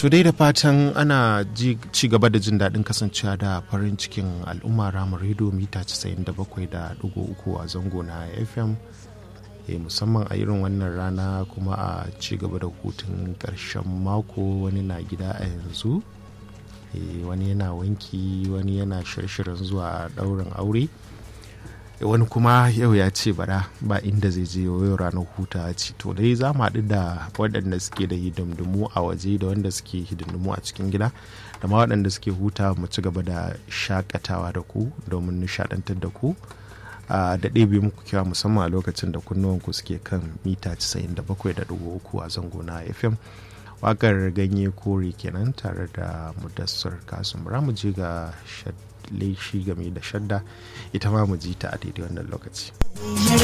to dai da fatan ana ci gaba da jin daɗin kasancewa da farin cikin al'umma ramar rediyo mita 97.3 a zango na fm e musamman a irin wannan rana kuma a ci gaba da hutun ƙarshen mako wani na gida a yanzu e wani yana wanki wani yana shirshirin zuwa ɗaurin aure wani kuma yau ya ce bara ba inda zai je yau ranar huta ce to dai za mu haɗu da waɗanda suke da hidindimu a waje da wanda suke hidindimu a cikin gida da ma waɗanda suke huta mu ci gaba da shakatawa da ku domin nishaɗantar da ku da ɗebe muku kyawa musamman a lokacin da kunnuwanku suke kan mita 97.3 a zango na fm wakar ganye kore kenan tare da mudassar kasum mu je ga laishi game da shadda ita ma mu ji ta a daidai wannan lokaci.